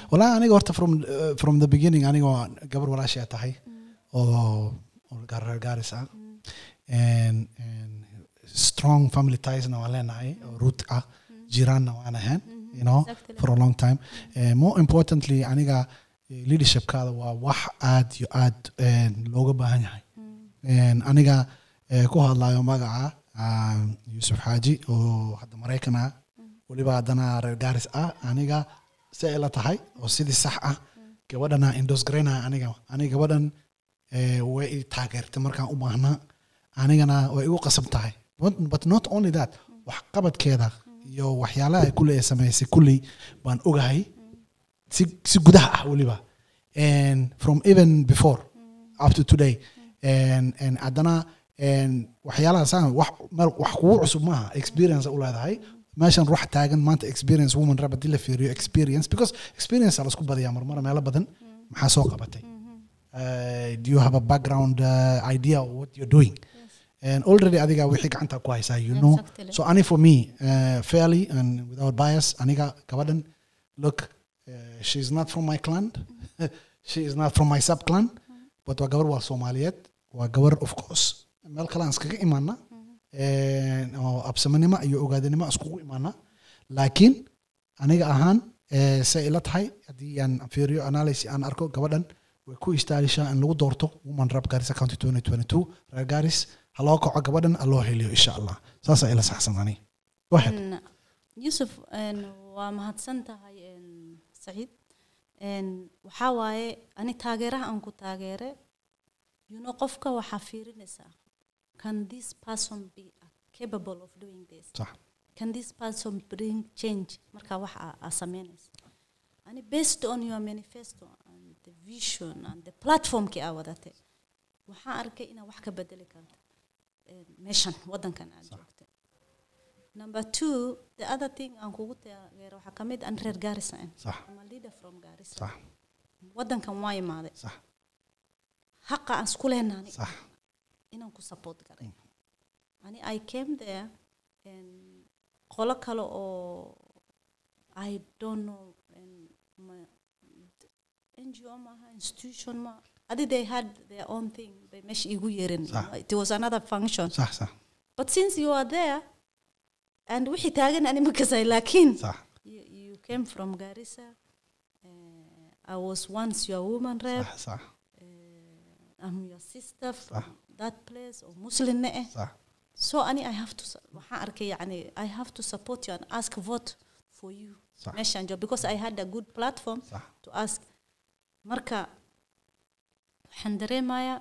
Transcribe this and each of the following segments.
walaa aniga horta from uh, from the beginning aniga waa gabar walaashaa tahay oo oo reer gaaris ah and and strong family tiesna waan leenahay oo root ah jiraanna waan ahayn you know Exactly. for a long time uh, more importantly aniga eh, leadershipkaada waa wax aad iyo aad eh, looga baahan yahay And aniga eh, ku hadlayo magaca ah, yuusuf xaaji oo hadda maraykan ah weliba haddana reer gaaris ah aniga si ay la tahay oo sidii sax ah gabadhana indos garaynaya aniga aniga gabadhan eh, way i taageertay markaan u baahnaa anigana way igu qasab tahay But- but not only that waxqabadkeeda iyo waxyaalaha ay kuley ay samaysay kulley baan ogahay si si gudaha ah weliba and from even before up to today and and haddana and waxyaalaha saan wax meel wax kugu cusub maaha experience u leedahay meeshan ruux taagan maanta experience woman rab haddii la fiiriyo experience because experience aa lasku badiyaa marmar meelo badan maxaa soo qabatay uh, do you have a background uh, idea of what you're doing and already adiga wixii gacanta ku haysaa you know Exactly. so ani for me uh, fairly and without bias aniga gabadhan look uh, she's not from my clan she is not from my sub clan but waa gabar waa soomaaliyeed waa gabar of course meel kale aan iskaga imaana oo absamanimo iyo ogaadanimo iskugu imaana laakiin aniga ahaan eh, say ila tahay haddii aan fiiriyo analysis aan arko gabadhan way ku istaagishaa in lagu doorto woman rap garis county 2022 reer garis ha loo kaco gabadhan ha loo heliyo insha allah saasaa ila saxsan ani go ahead En, yusuf en, waa mahadsan tahay en, saciid En, waxaa waaye ani taageeraha aan ku taageere you know qofka waxaa fiirinaysaa can this person be capable of doing this sax can this person bring change marka wax aa- aa sameynaysa ani based on your manifesto and the vision and the platformkii aa wadate waxaan arkay inaa wax ka bedeli karta eh, meeshan wadankan aad joogta number two the other thing aan kugu taageero waxaa kamid an reer gaarisa an sax ama leader from gaarisa sax wadankan waa imaaday sax haqa aan isku leenaani sax inaan ku support garay ani i came there and qolo kale oo i don't know and ma- ngo maaha institution ma adi they had their own thing bay meesha igu yeerin Sax. it was another function sax sax but since you are there and wixii taagan ani ma kasay laakiin sax you, you came from garissa uh, i was once your woman rep sax sax I'm your sister from صح. that place or Muslim eh. sax So ani I have to su- waxaan arkay yani I have to support you and ask vote for you. صح. Meeshaan joog because I had a good platform صح to ask. Marka waxaan dareemayaa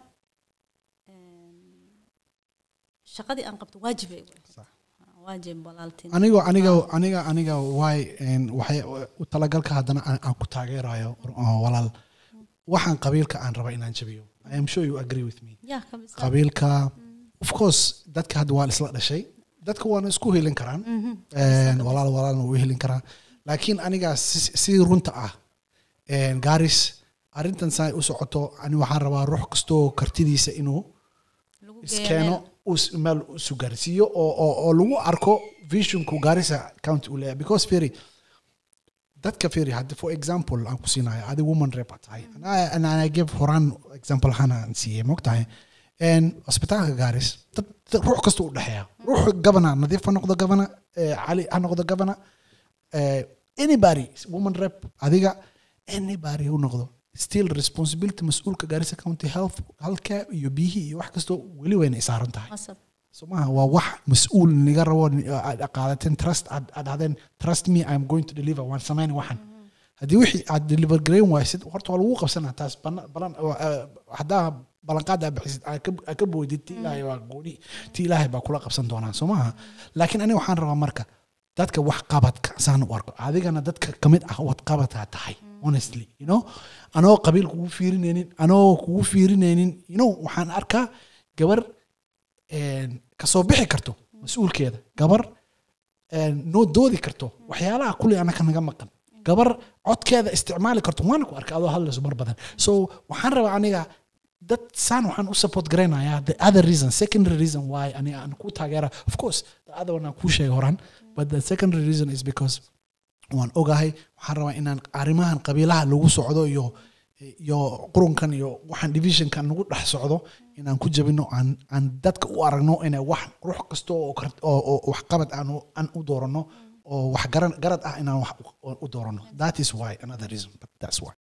em, shaqadii aan qabto waajib ay igu ahayd. صح waajib walaaltin. anigo aniga aniga aniga waay een, waxay u talagalka haddana aan aan ku taageerayo oo walaal waxaan qabiilka aan raba inaan jabiyo i am sure you agree with me Yeah, kabisa. qabiilka of course dadka hadda waa isla dhashay dadka waana isku helin karaan Mhm. Een, walaal walaalna wuu helin karaa laakiin aniga si si runta ah een, gaaris arrintan saa u socoto ani waxaan rabaa ruux kastoo kartidiisa inuu Lagu iskeeno geeyo uu is- meel isu gaarsiiyo oo oo oo lagu arko visionku gaarisa county uu leeyahay because feri dadka feri hadda for example aan ku siinayo adi woman rep aad tahay and I- and I give horaan example hana aan siiyey mogtahay n cusbitaalka gaaris dad dad- ruux kasta u dhexeeya ruux gabana nadiif ha noqdo gabana eh, cali ha noqdo gabana eh, anybody woman rep adiga anybody u noqdo still responsibility mas-uulka gaarisa county health halka iyo biyihii iyo wax kastoo weli wayna isaaran tahay Qasab. somaha waa wax mas-uul niga rabo ni- aad qaadateen trust aad aad dhahdeen trust me i'm going to deliver waan samayn waxan haddii wixii aad deliver garayn waysid horta waa lagu qabsanaa taas bana- balan waa, eh, haddaa ballanqaad aad bixisid aad ka- aad ka boodid ti ilaahay waa gooni ti ilaahay baa kula qabsan doonaa soo maaha laakiin aniga waxaan rabaa marka dadka wax qabadka saan u arko adigana dadka kamid ah wad qabadkaa tahay honestly you know anoo qabiil kugu fiirinaynin anoo kugu fiirinaynin you know waxaan arkaa gabar een, kasoo bixi karto mas-uulkeeda gabar een, noo doodi karto waxyaalaha kuley anaka naga maqan gabar codkeeda isticmaali karto waana ku arkay adoo hadlayso mar badan so waxaan rabaa aniga dad saan waxaan u support garaynayaa the other reason secondary reason why aniga aan ku taageera of course the other one aan kuu sheegay horaan but the secondary reason is because waan ogahay waxaan rabaa inaan arrimahan qabiilaha lagu socdo iyo iyo qurunkan iyo waxaan divisionkan nagu dhex socdo inaan ku jabino aan aan dadka u aragno inay wax ruux kasta oo kar- oo oo waxqabad aan u- aan u doorano oo wax garan garad ah inaan wax u- u doorano that is why another reason but that's why